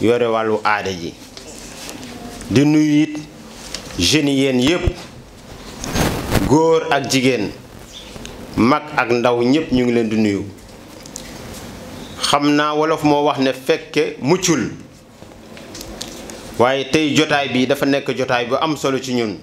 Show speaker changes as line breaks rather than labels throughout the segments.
yore wàllu aada ji di nuyu it jeunes yi yéen yépp góor ak jigéen mag ak ndaw ñépp ñu ngi leen di nuyu xam naa wolof moo wax ne fekke muccul waaye tey jotaay bi dafa nekk jotaay bu am solo ci ñun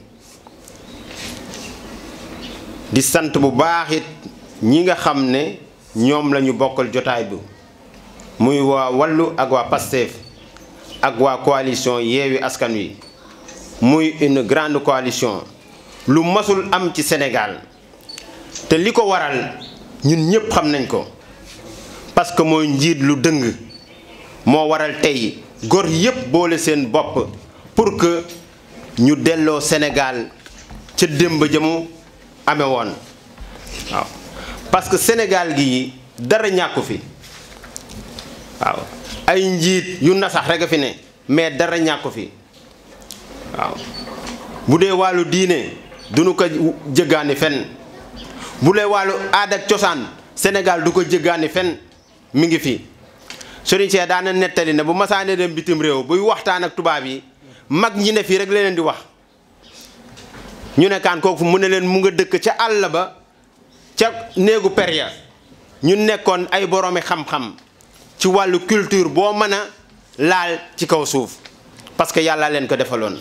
di sant bu baax it ñi nga xam ne ñoom lañu bokkal jotaay bi muy waa wàllu ak waa Pastef ak waa coalition Yewwi Askan Wi muy une grande coalition lu masul am ci Sénégal te li ko waral ñun ñépp xam nañ ko parce que mooy njiit lu dëng moo waral tey góor yépp boole seen bopp pour que ñu delloo Sénégal ca démb ja mu amee woon waaw parce que Sénégal gi dara ñàkku fi waaw ay njiit yu nasax rek a fi ne mais dara ñàkku fi waaw bu dee wàllu diine duñu ko jëggaani fenn bu dee wàllu aada ak cosaan Sénégal du ko jëggaani fenn mi ngi fi Serigne Cheikh daana nettali ne bu masaane dem bitim réew buy waxtaan ak tubaab yi mag ñi ne fii rek la leen di wax ñu ne kaan kooku mu ne leen mu nga dëkk ca àll ba ca néegu per ya ñu nekkoon ay boroomi xam-xam ci wàllu culture boo mën a laal ci kaw suuf parce que yàlla leen ko defaloon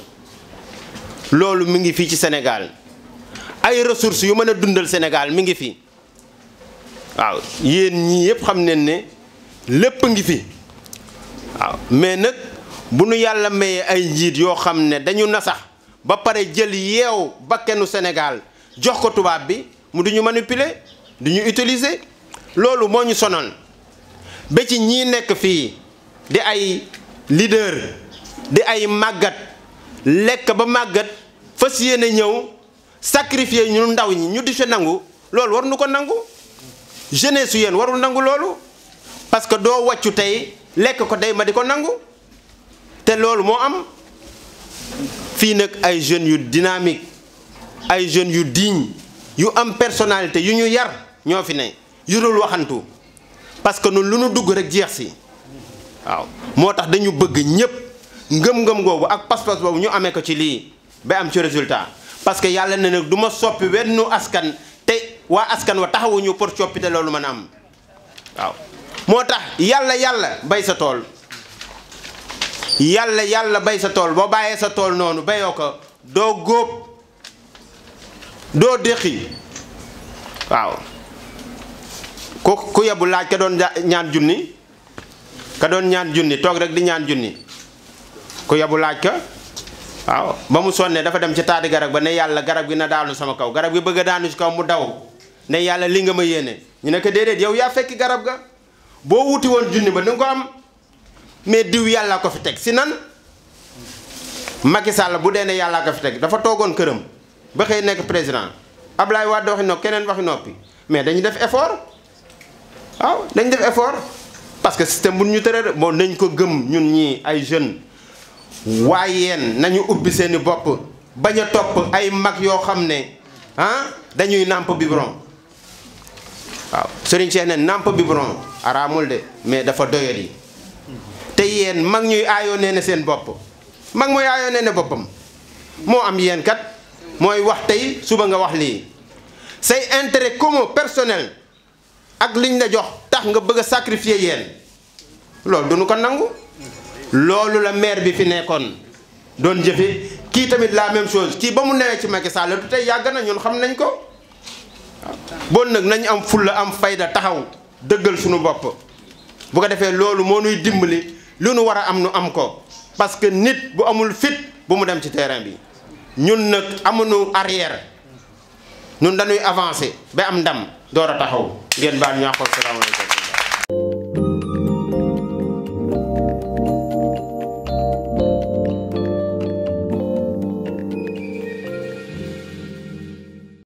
loolu mi ngi fii ci Sénégal ay ressources yu mën a dundal Sénégal mi ngi fi waaw yéen ñii yëpp xam nañ ne lépp ngi fi waaw mais nag bu nu yàlla mayee ay njiit yoo xam ne dañu nasax ba pare jël yeew bakkenu Sénégal jox ko tubaab bi mu du ñu manipuler du ñu utiliser loolu moo ñu sonal ba ci ñii nekk fii di ay leader di ay màggat lekk ba màggat fas yéene ñëw sacrifier ñu ndaw ñi ñu di fi nangu loolu war nu ko nangu jeunesse su yéen warul nangu loolu parce que doo wàccu tey lekk ko day ma di ko nangu te loolu moo am fii nag ay jeunes yu dynamique ay jeunes yu digne yu am personnalité yu ñu yar ñoo fi ne yu dul waxantu parce que nun lu nu dugg rek jeex si waaw moo tax dañu bëgg ñépp ngëm-ngëm googu ak pas-pas boobu ñu amee ko ci lii ba am ci résultat parce que yàlla ne nag du ma soppi wennu askan te waa askan wa taxawuñu pour coppite loolu mën a am waaw moo tax yàlla yàlla bay sa tool yàlla yàlla bay sa tool boo bàyyee sa tool noonu bayoo ko doo góob doo déqi waaw ku ku yebu laaj ka doon ñaan junni ka doon ñaan junni toog rek di ñaan junni ku yebu laaj ka waaw ba mu sonnee dafa dem ci taati garab ba ne yàlla garab gi na daanu sama kaw garab gi bëgg a daanu ci kaw mu daw ne yàlla li nga ma yéene ñu ne ko déedéet yow yaa fekki garab ga boo wuti woon junni ba di nga ko am mais diw yàlla ko fi teg si nan Macky Sall bu dee ne yàllaa ko fi teg dafa toogoon këram ba xëy nekk président Ablaye Wade waxi noppi keneen waxi noppi mais dañu def effort waaw dañu def effort parce que système bu ñu tëral bon nañ ko gëm ñun ñii ay jeunes waaye yéen nañu ubbi seeni bopp bañ a topp ay mag yoo xam ne ah dañuy nàmp biberon waaw Serigne Cheikh ne nàmp biberon araamul de mais dafa doyal yi te yéen mag ñuy aayoo nee ne seen bopp mag mooy aayoo nee ne boppam moo am yéen kat mooy wax tey suba nga wax lii say intérêt commun personnel ak liñ la jox tax nga bëgg a sacrifier yéen loolu duñu ko nangu loolu la maire bi fi nekkoon doon jëfe kii tamit la même chose kii ba mu newee ci Macky Sall du tey yàgg na ñun xam nañ ko waaw bon nag nañ am fulla am fayda taxaw dëggal suñu bopp bu ko defee loolu moo nuy dimbali lu nu war a am nu am ko parce que nit bu amul fit bu mu dem ci terrain bi ñun nag amuñu arrière ñun dañuy avancer ba am ndam door a taxaw ngeen baal ñu àqal salaamaaleykum